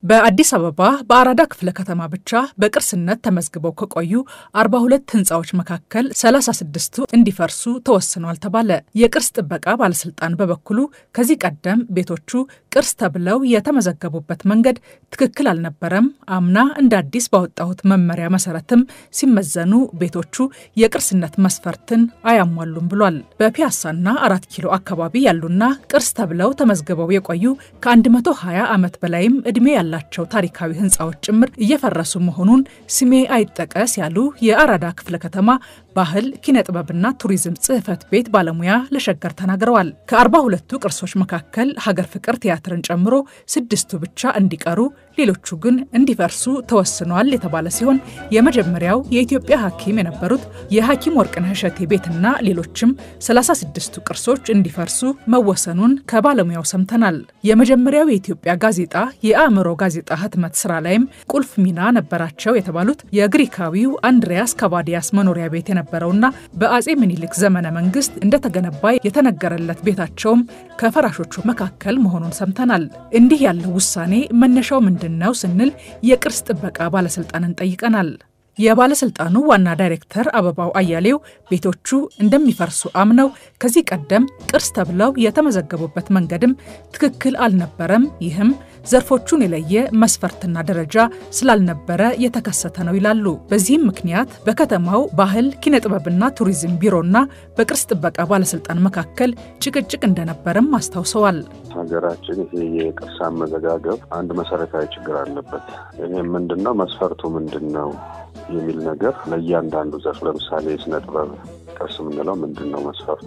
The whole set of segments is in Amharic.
በአዲስ አበባ በአራዳ ክፍለ ከተማ ብቻ በቅርስነት ተመዝግበው ከቆዩ 42 ህንፃዎች መካከል 36ቱ እንዲፈርሱ ተወስኗል ተባለ። የቅርስ ጥበቃ ባለስልጣን በበኩሉ ከዚህ ቀደም ቤቶቹ ቅርስ ተብለው የተመዘገቡበት መንገድ ትክክል አልነበረም፣ አምና እንደ አዲስ ባወጣሁት መመሪያ መሰረትም ሲመዘኑ ቤቶቹ የቅርስነት መስፈርትን አያሟሉም ብሏል። በፒያሳና አራት ኪሎ አካባቢ ያሉና ቅርስ ተብለው ተመዝግበው የቆዩ ከ120 ዓመት በላይም ዕድሜ ያለ ላቸው ታሪካዊ ህንፃዎች ጭምር እየፈረሱ መሆኑን ስሜ አይጠቀስ ያሉ የአራዳ ክፍለ ከተማ ባህል ኪነ ጥበብና ቱሪዝም ጽሕፈት ቤት ባለሙያ ለሸገር ተናግረዋል። ከአርባ ሁለቱ ቅርሶች መካከል ሀገር ፍቅር ቲያትርን ጨምሮ ስድስቱ ብቻ እንዲቀሩ ሌሎቹ ግን እንዲፈርሱ ተወስኗል የተባለ ሲሆን የመጀመሪያው የኢትዮጵያ ሐኪም የነበሩት የሐኪም ወርቅነህ እሸቴ ቤትና ሌሎችም 36ቱ ቅርሶች እንዲፈርሱ መወሰኑን ከባለሙያው ሰምተናል። የመጀመሪያው የኢትዮጵያ ጋዜጣ የአእምሮ ጋዜጣ ህትመት ስራ ላይም ቁልፍ ሚና ነበራቸው የተባሉት የግሪካዊው አንድሪያስ ካቫዲያስ መኖሪያ ቤት የነበረውና በአጼ ምኒልክ ዘመነ መንግስት እንደተገነባ የተነገረለት ቤታቸውም ከፈራሾቹ መካከል መሆኑን ሰምተናል። እንዲህ ያለው ውሳኔ መነሻው ምንድን ነው ስንል የቅርስ ጥበቃ ባለስልጣንን ጠይቀናል። የባለስልጣኑ ዋና ዳይሬክተር አበባው አያሌው ቤቶቹ እንደሚፈርሱ አምነው ከዚህ ቀደም ቅርስ ተብለው የተመዘገቡበት መንገድም ትክክል አልነበረም፣ ይህም ዘርፎቹን የለየ መስፈርትና ደረጃ ስላልነበረ የተከሰተ ነው ይላሉ። በዚህም ምክንያት በከተማው ባህል ኪነ ጥበብና ቱሪዝም ቢሮና በቅርስ ጥበቃ ባለስልጣን መካከል ጭቅጭቅ እንደነበረም አስታውሰዋል። ሀገራችን ይሄ የቅርስ አመዘጋገብ አንድ መሰረታዊ ችግር አለበት። ይህም ምንድነው? መስፈርቱ ምንድን ነው የሚል ነገር ለእያንዳንዱ ዘርፍ ለምሳሌ የስነ ጥበብ ቅርስ የምንለው ምንድን ነው መስፈርቱ?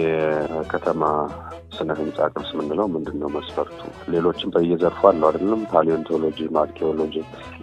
የከተማ ስነ ህንፃ ቅርስ የምንለው ምንድን ነው መስፈርቱ? ሌሎችም በየዘርፉ አለው አይደለም? ፓሊዮንቶሎጂ፣ አርኪኦሎጂ፣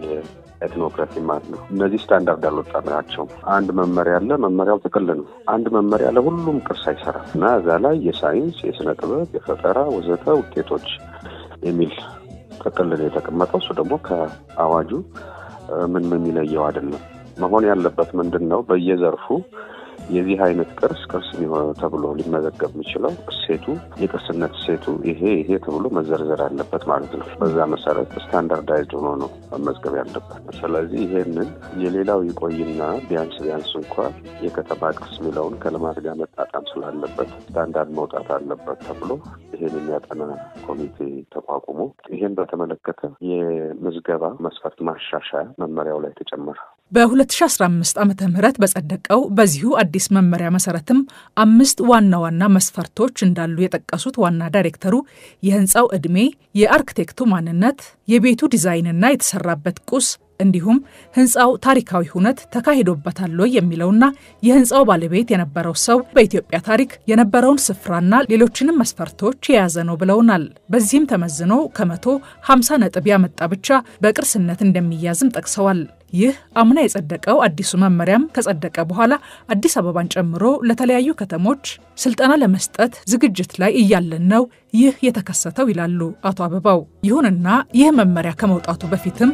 ኤትኖግራፊ ማለት ነው። እነዚህ ስታንዳርድ አልወጣናቸው። አንድ መመሪያ አለ። መመሪያው ጥቅል ነው። አንድ መመሪያ ለሁሉም ቅርስ አይሰራም እና እዛ ላይ የሳይንስ የስነ ጥበብ፣ የፈጠራ ወዘተ ውጤቶች የሚል ጥቅል ነው የተቀመጠው። እሱ ደግሞ ከአዋጁ ምን ምን የሚለየው አይደለም። መሆን ያለበት ምንድን ነው በየዘርፉ የዚህ አይነት ቅርስ ቅርስ ተብሎ ሊመዘገብ የሚችለው እሴቱ የቅርስነት እሴቱ ይሄ ይሄ ተብሎ መዘርዘር አለበት ማለት ነው። በዛ መሰረት ስታንዳርዳይዝድ ሆኖ ነው መመዝገብ ያለበት። ስለዚህ ይሄንን የሌላው ይቆይና ቢያንስ ቢያንስ እንኳ የከተማ ቅርስ የሚለውን ከልማት ጋር መጣጣም ስላለበት ስታንዳርድ መውጣት አለበት ተብሎ ይሄን የሚያጠና ኮሚቴ ተቋቁሞ ይሄን በተመለከተ የምዝገባ መስፈርት ማሻሻያ መመሪያው ላይ ተጨመረ። በ2015 ዓ ም በጸደቀው በዚሁ አዲስ መመሪያ መሰረትም አምስት ዋና ዋና መስፈርቶች እንዳሉ የጠቀሱት ዋና ዳይሬክተሩ የህንፃው ዕድሜ፣ የአርክቴክቱ ማንነት፣ የቤቱ ዲዛይንና የተሰራበት ቁስ እንዲሁም ህንፃው ታሪካዊ ሁነት ተካሂዶበታል ወይ የሚለውና የህንፃው ባለቤት የነበረው ሰው በኢትዮጵያ ታሪክ የነበረውን ስፍራና ሌሎችንም መስፈርቶች የያዘ ነው ብለውናል። በዚህም ተመዝኖ ከመቶ 50 ነጥብ ያመጣ ብቻ በቅርስነት እንደሚያዝም ጠቅሰዋል። ይህ አምና የጸደቀው አዲሱ መመሪያም ከጸደቀ በኋላ አዲስ አበባን ጨምሮ ለተለያዩ ከተሞች ስልጠና ለመስጠት ዝግጅት ላይ እያለን ነው ይህ የተከሰተው ይላሉ አቶ አበባው። ይሁንና ይህ መመሪያ ከመውጣቱ በፊትም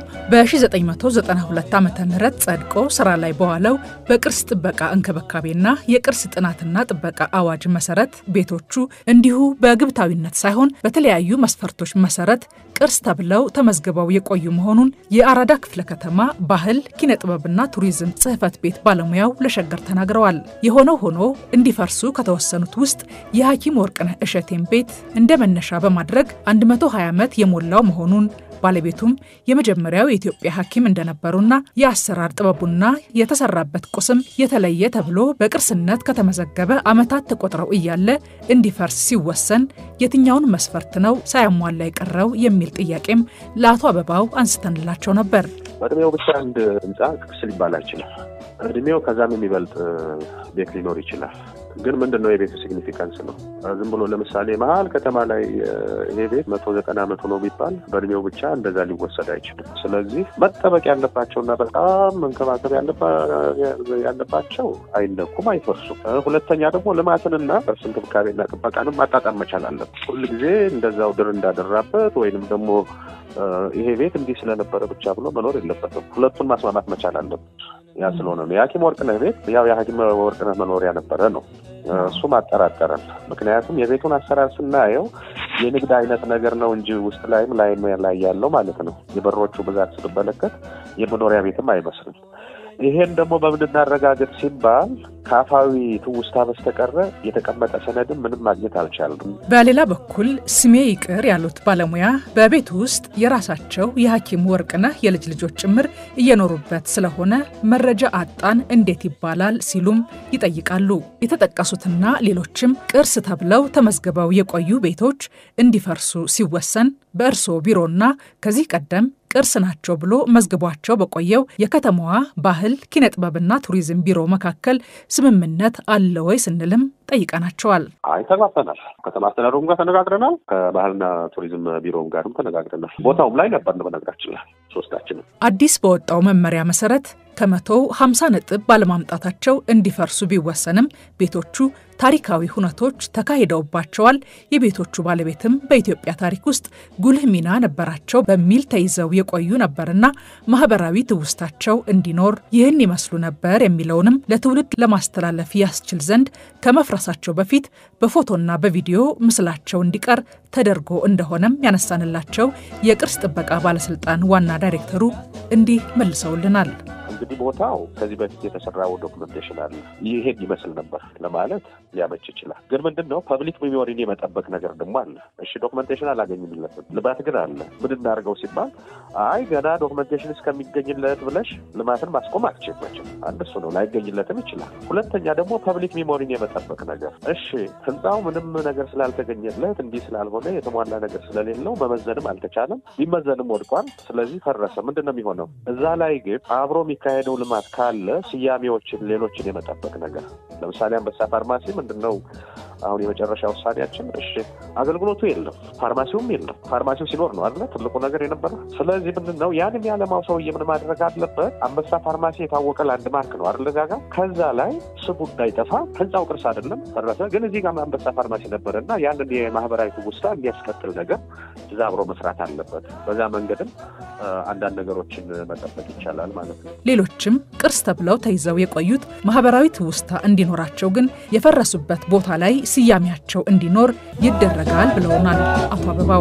በ1992 ዓ ም ጸድቆ ስራ ላይ በዋለው በቅርስ ጥበቃ እንክብካቤና የቅርስ ጥናትና ጥበቃ አዋጅ መሰረት ቤቶቹ እንዲሁ በግብታዊነት ሳይሆን በተለያዩ መስፈርቶች መሰረት ቅርስ ተብለው ተመዝግበው የቆዩ መሆኑን የአራዳ ክፍለ ከተማ ባህል ኪነ ጥበብና ቱሪዝም ጽሕፈት ቤት ባለሙያው ለሸገር ተናግረዋል። የሆነው ሆኖ እንዲፈርሱ ከተወሰኑት ውስጥ የሐኪም ወርቅነህ እሸቴን ቤት እንደ መነሻ በማድረግ 120 ዓመት የሞላው መሆኑን ባለቤቱም የመጀመሪያው የኢትዮጵያ ሐኪም እንደነበሩና የአሰራር ጥበቡና የተሰራበት ቁስም የተለየ ተብሎ በቅርስነት ከተመዘገበ ዓመታት ተቆጥረው እያለ እንዲፈርስ ሲወሰን የትኛውን መስፈርት ነው ሳያሟላ የቀረው የሚል ጥያቄም ለአቶ አበባው አንስተንላቸው ነበር። በእድሜው ብቻ አንድ ህንፃ ቅርስ ሊባል አይችልም። እድሜው ከዛም የሚበልጥ ቤት ሊኖር ይችላል። ግን ምንድን ነው የቤቱ ሲግኒፊካንስ ነው። ዝም ብሎ ለምሳሌ መሀል ከተማ ላይ ይሄ ቤት መቶ ዘጠና መቶ ነው ቢባል በእድሜው ብቻ እንደዛ ሊወሰድ አይችልም። ስለዚህ መጠበቅ ያለባቸውና በጣም መንከባከብ ያለባቸው አይነኩም፣ አይፈርሱም። ሁለተኛ ደግሞ ልማትንና ቅርስ እንክብካቤና ጥበቃንም ማጣጣም መቻል አለበት። ሁልጊዜ እንደዛው ድር እንዳደራበት ወይንም ደግሞ ይሄ ቤት እንዲህ ስለነበረ ብቻ ብሎ መኖር የለበትም። ሁለቱን ማስማማት መቻል አለበት። ያ ስለሆነ ነው የሐኪም ወርቅነህ ቤት ያው የሐኪም ወርቅነህ መኖሪያ ነበረ ነው። እሱም አጠራጠረን። ምክንያቱም የቤቱን አሰራር ስናየው የንግድ አይነት ነገር ነው እንጂ ውስጥ ላይም ላይም ላይ ያለው ማለት ነው። የበሮቹ ብዛት ስትመለከት የመኖሪያ ቤትም አይመስልም። ይሄን ደግሞ በምን እናረጋግጥ ሲባል ከአፋዊ ትውስታ በስተቀረ የተቀመጠ ሰነድም ምንም ማግኘት አልቻልንም። በሌላ በኩል ስሜ ይቅር ያሉት ባለሙያ በቤቱ ውስጥ የራሳቸው የሐኪም ወርቅነህ የልጅ ልጆች ጭምር እየኖሩበት ስለሆነ መረጃ አጣን እንዴት ይባላል ሲሉም ይጠይቃሉ። የተጠቀሱትና ሌሎችም ቅርስ ተብለው ተመዝግበው የቆዩ ቤቶች እንዲፈርሱ ሲወሰን በእርስዎ ቢሮና ከዚህ ቀደም ቅርስ ናቸው ብሎ መዝግቧቸው በቆየው የከተማዋ ባህል ኪነጥበብና ቱሪዝም ቢሮ መካከል ስምምነት አለ ወይ ስንልም ጠይቀናቸዋል። አይ ተግባብተናል። ከተማ አስተዳደሩም ጋር ተነጋግረናል። ከባህልና ቱሪዝም ቢሮም ጋርም ተነጋግረናል። ቦታውም ላይ ነበር በነገራችን ላይ ሶስታችንም። አዲስ በወጣው መመሪያ መሰረት ከመቶው 50 ነጥብ ባለማምጣታቸው እንዲፈርሱ ቢወሰንም ቤቶቹ ታሪካዊ ሁነቶች ተካሂደውባቸዋል፣ የቤቶቹ ባለቤትም በኢትዮጵያ ታሪክ ውስጥ ጉልህ ሚና ነበራቸው በሚል ተይዘው የቆዩ ነበርና ማህበራዊ ትውስታቸው እንዲኖር ይህን ይመስሉ ነበር የሚለውንም ለትውልድ ለማስተላለፍ ያስችል ዘንድ ከመፍረሳቸው በፊት በፎቶና በቪዲዮ ምስላቸው እንዲቀር ተደርጎ እንደሆነም ያነሳንላቸው የቅርስ ጥበቃ ባለስልጣን ዋና ዳይሬክተሩ እንዲህ መልሰውልናል። እንግዲህ ቦታው ከዚህ በፊት የተሰራው ዶክመንቴሽን አለ። ይሄን ይመስል ነበር ለማለት ሊያመች ይችላል። ግን ምንድን ነው ፐብሊክ ሚሞሪን የመጠበቅ ነገር ደግሞ አለ። እሺ ዶክመንቴሽን አላገኝለትም፣ ልማት ግን አለ። ምን እናደርገው ሲባል አይ ገና ዶክመንቴሽን እስከሚገኝለት ብለሽ ልማትን ማስቆም አትችልበችም። አንድ እሱ ነው፣ ላይገኝለትም ይችላል። ሁለተኛ ደግሞ ፐብሊክ ሚሞሪን የመጠበቅ ነገር። እሺ ህንፃው ምንም ነገር ስላልተገኘለት እንዲህ ስላልሆነ የተሟላ ነገር ስለሌለው መመዘንም አልተቻለም። ቢመዘንም ወድቋል። ስለዚህ ፈረሰ። ምንድን ነው የሚሆነው? እዛ ላይ ግን አብሮ የሚካሄደው ልማት ካለ ስያሜዎችን፣ ሌሎችን የመጠበቅ ነገር ለምሳሌ አንበሳ ፋርማሲ ምንድን ነው አሁን የመጨረሻ ውሳኔያችን? እሺ አገልግሎቱ የለም፣ ፋርማሲውም የለም። ፋርማሲው ሲኖር ነው አይደለ ትልቁ ነገር የነበረ። ስለዚህ ምንድን ነው ያንን ያለማው ሰውዬ ምን ማድረግ አለበት? አንበሳ ፋርማሲ የታወቀ ላንድ ማርክ ነው አይደለ ጋ ከዛ ላይ ስሙ እንዳይጠፋ ህንፃው ቅርስ አይደለም ፈረሰ፣ ግን እዚህ ጋር አንበሳ ፋርማሲ ነበረ እና ያንን የማህበራዊ ትውስታ የሚያስቀጥል ነገር እዛ አብሮ መስራት አለበት። በዛ መንገድም አንዳንድ ነገሮችን መጠበቅ ይቻላል ማለት ነው። ሌሎችም ቅርስ ተብለው ተይዘው የቆዩት ማህበራዊ ትውስታ እንዲኖራቸው ግን የፈረሱበት ቦታ ላይ ስያሜያቸው እንዲኖር ይደረጋል ብለውናል አቶ አበባው።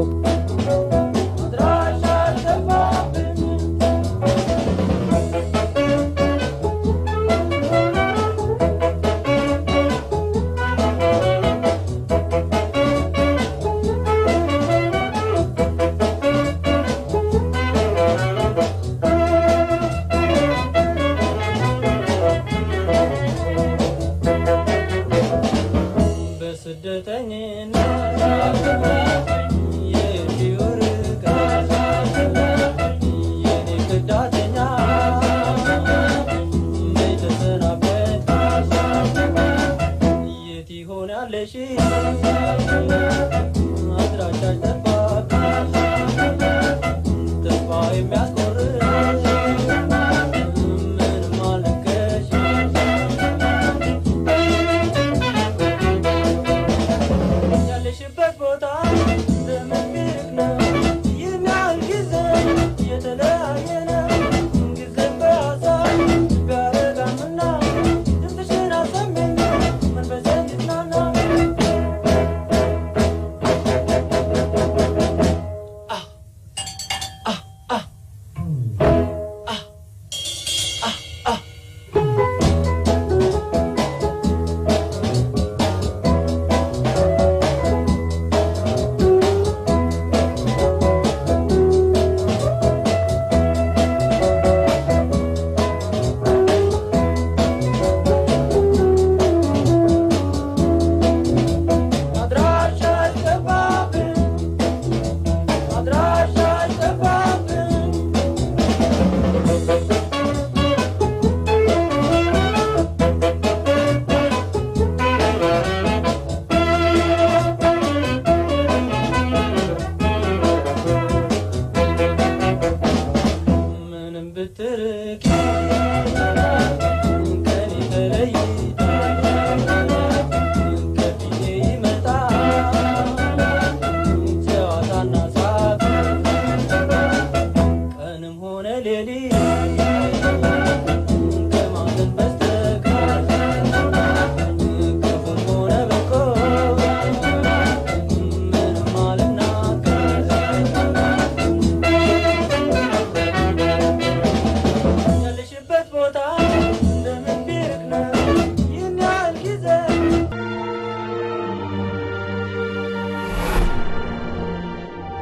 ቦታ